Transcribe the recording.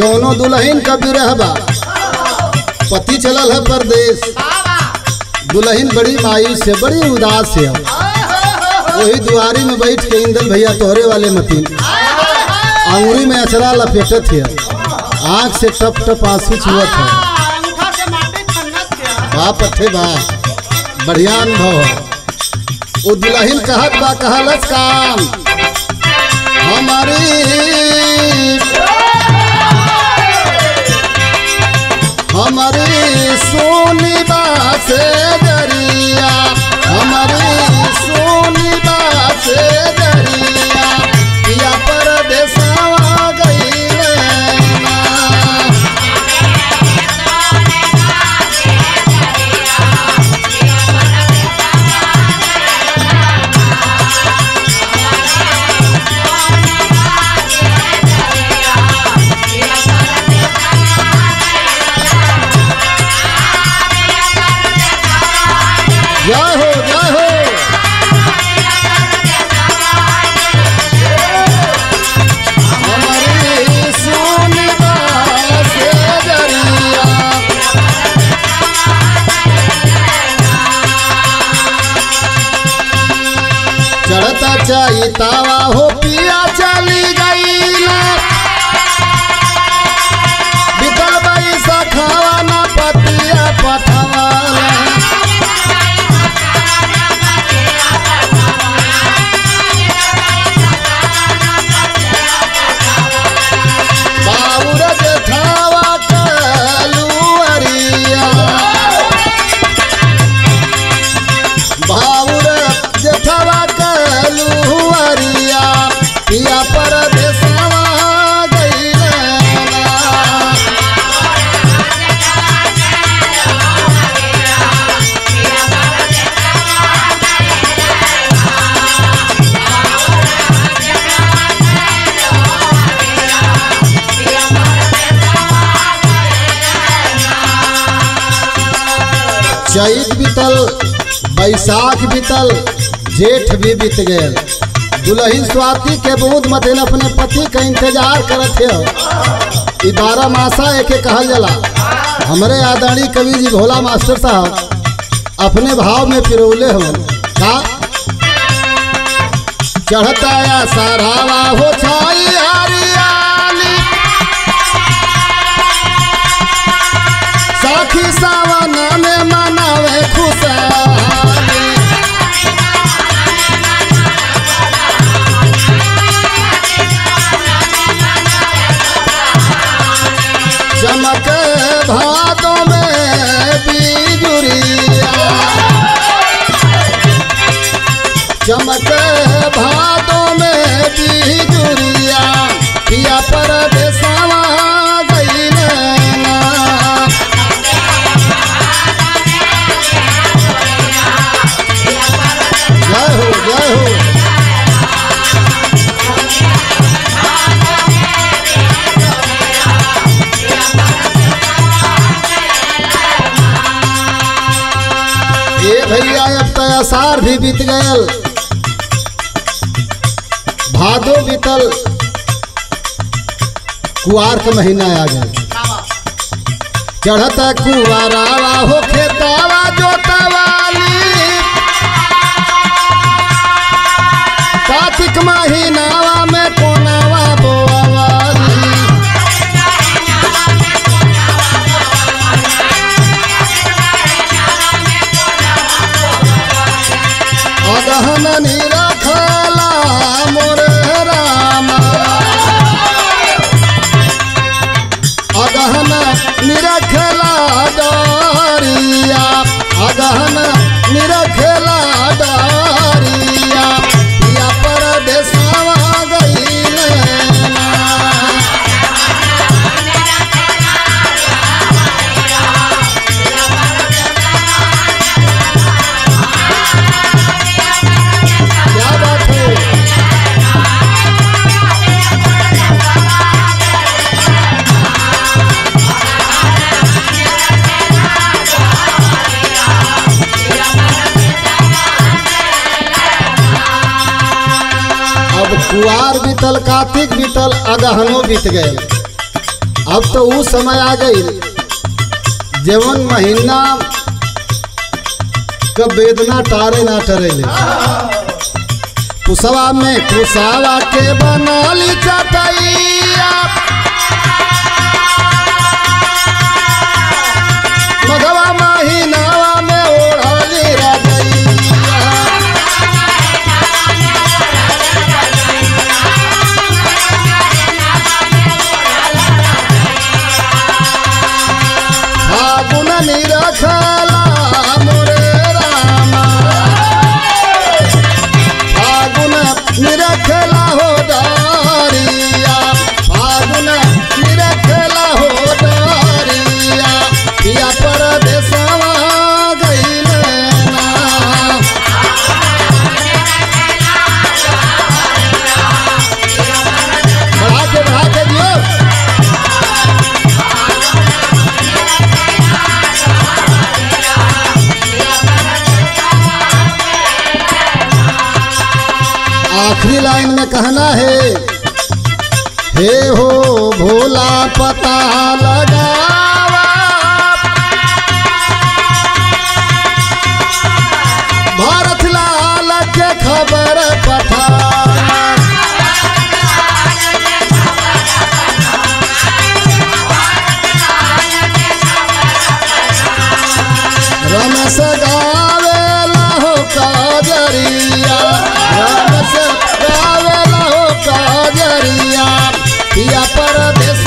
कौनो दुल्हन का बिरह बा पति चलल है परदेश दुल्हन बड़ी मायूस है बड़ी उदास है वही दुआरी में बैठ के इंदल भैया तोहरे वाले मतीन अंगुरी में अचरा लपेटत है आंख से टप टप आंसू छुअत है अंगूठा से माटी खन्नत के बाप अथे बा बढ़िया अनुभव है वो दुल्हन कहत बा कहलस काम हमारी हमारी सोनी बा से दरिया हमारी सोनी बा से दरिया पिया परदेसवा गईले ना जय हो जय हो हमारी सोनी से दरिया चढ़ता चाई तावा हो पिया चली गई ना बितल बाई सखावा ना पतिया पठवाना बाबूर जेठावा कलुअरिया बाबूर जेठावा कलुअरिया पिया परदेसवा गईले ना चैत बीतल बैसाख बीतल जेठ भी बीत गए दुल्हन स्वाति के बूंद मथिन अपने पति का इंतजार करत है ई बारह मासा एके कहल जाला हमरे आदरणीय कवि जी भोला मास्टर साहब अपने भाव में पिरोले हवन का चढ़ता या सरावा हो छाई हरियाली साखी सावन में मनावे खुशहाली चमक भादों में बिजुरिया चमक भादों में बिजुरिया पिया परदेसवा गईले ना जय हो जय हो ए भैया अब तो असार भी बीत गयल भादो बीतल कुआर का महीना आ गया चढ़ता कुआरावा हो खेतावा जोतवाली कार्तिक महीनावा में कोनावा बोआवाली अगहन निरखला मोर रामा अगहन निरखला डरिया अगहन निरखला डरिया पिया परदेसवा गईले ना क्या बात है अब कुआर बीतल कार्तिक बीतल अगहनो बीत गए अब तो वो समय आ गई जवन महीना कब वेदना टारे ना टरेले कुसवा में कुसावा के बनाली चटैया मघवा महीनावा में ओढ़ली रजैया फागुन निरखला मोरे रामा फागुन निरखला हो डारिया फागुन निरखला हो डारिया पिया परदेसवा गइले ना बढ़ा के बढ़ा के दियो आखिरी लाइन में कहना है हे हो भोला पता लगावा भारत लाल के खबर पठावा रमस गावेला हो काजरिया रमस गावेला हो काजरिया पिया परदेस